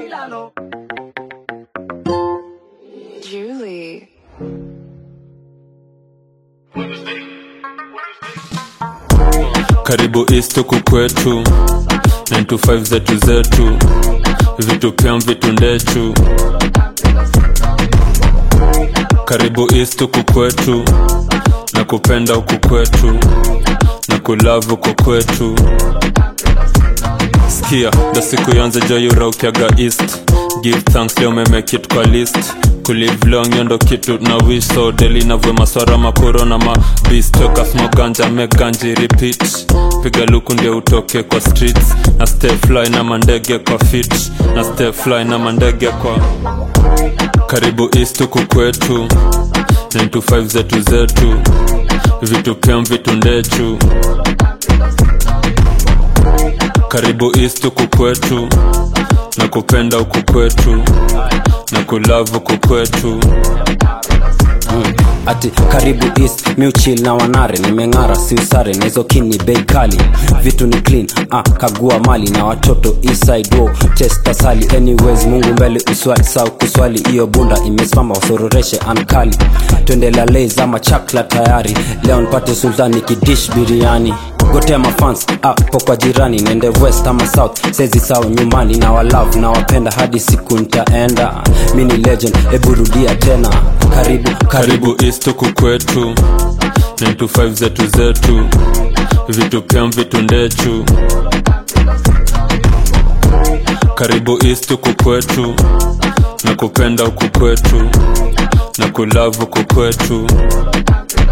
Julie. karibu east huku kwetu 925 zetu zetu vitu pyam vitu ndechu karibu east huku kwetu na kupenda huku kwetu na kulavu huku kwetu skia ndo siku yonze joyuraukiaga east give thanks leo memekit kwa list kulive long yo ndo kitu na wish so deli navwe maswara makoro na mabis toka smoganja meganji repeat piga luku ndio utoke kwa streets na stay fly na mandege kwa fit na stay fly na mandege kwa karibu east huku kwetu 925 zetu zetu vitu pyam vitu ndechu karibu east huku kwetu na kupenda huku kwetu na kulavu huku kwetu ati karibu east muchil na wanare nimeng'ara siusare na hizo kini bei kali vitu ni clean ah, kagua mali na watoto eastside wo test asali anyways mungu mbele uswali sau kuswali hiyo bunda imesimama wasororeshe ankali twende lalez ama chakla tayari leo nipate sultani kidish biriani gotea mafans apo kwa jirani nende west ama south sezi sawa nyumbani na walove na wapenda hadi siku ntaenda mini legend eburudia tena karibu karibu karibu east huku kwetu 925 zetu zetu vitu pyam vitu ndechu karibu east huku kwetu na kupenda huku kwetu na kulavu huku kwetu